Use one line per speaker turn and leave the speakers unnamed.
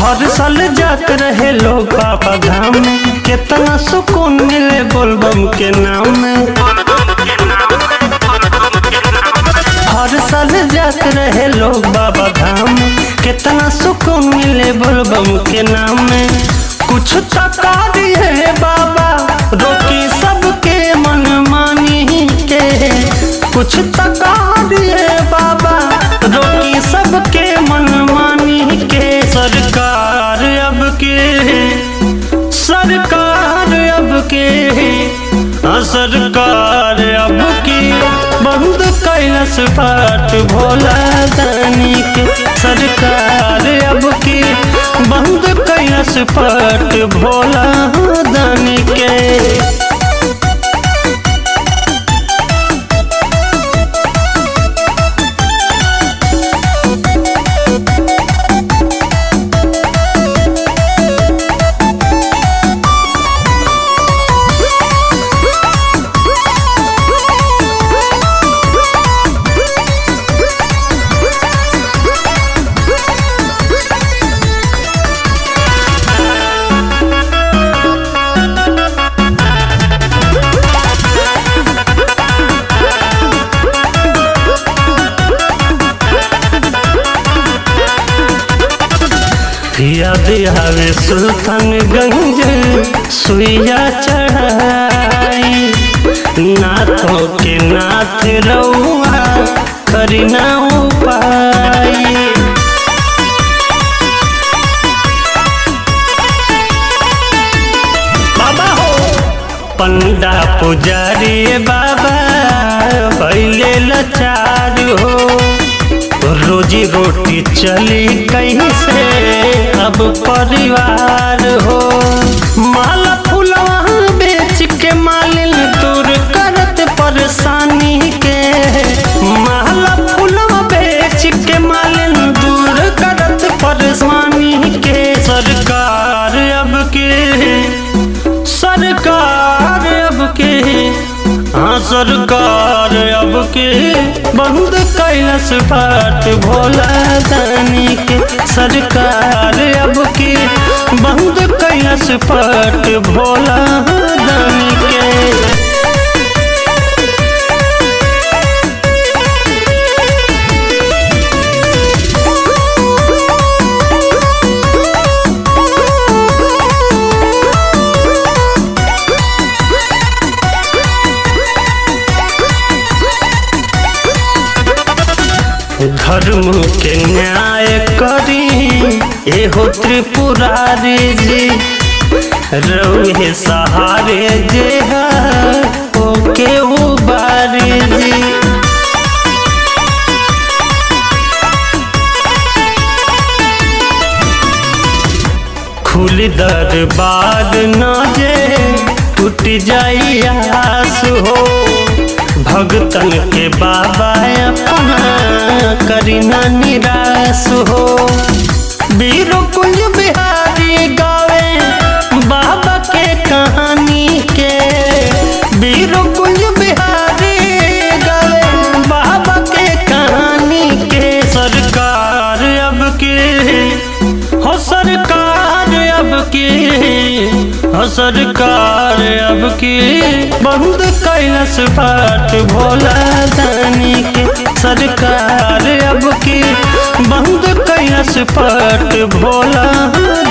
हर साल जात रहे लोग बाबा धाम में कितना सुकून मिले बोलबम के नाम में हर साल जात रहे लोग बाबा धाम में कितना सुकून मिले बोलबम के नाम में कुछ तका दिए बाबा रोकी सबके मन मानी के कुछ तका दिए बाबा रोकी सबके मन मानी के सरकार अब के सरकार अब के हाँ, सरकार अब की बंद कैलस बाट भोला दानी के सरकार अब की बंद कैलस बाट भोला दानी के याद आवे सुल्तानगंज सुइया चढ़ाई नाथों के नाथ रउआ करी ना उपाई बाबा हो पंडा पुजारी बाबा पहले लाचार हो रोजी रोटी चली कहीं से अब परिवार हो माला फुलवा बेच के मालिन दूर करत परेशानी के माला फुलवा बेच के मालिन दूर करत परेशानी के सरकार अब के सरकार अब के हाँ सरकार अब के बंद कैलस बाट भोला दानी के सरकार अब के बंद कैलस बाट भोला दानी के धर्म के न्याय करी एहो त्रिपुरारी जी रउहे सहारे जे है ओके उबारी जी खुल दरबार न जे टूट जाई आस हो भगतन के बाबा अपना करीना निराश हो वीरो कुंज बिहारी गावे बाबा के कहानी के वीरो कुंज बिहारी गावे बाबा के कहानी के सरकार अब के हो सरकार अब के हो सरकार अब के बंद कैलस बाट भोला दानी के सरकार अब के बंद कैलस बाट भोला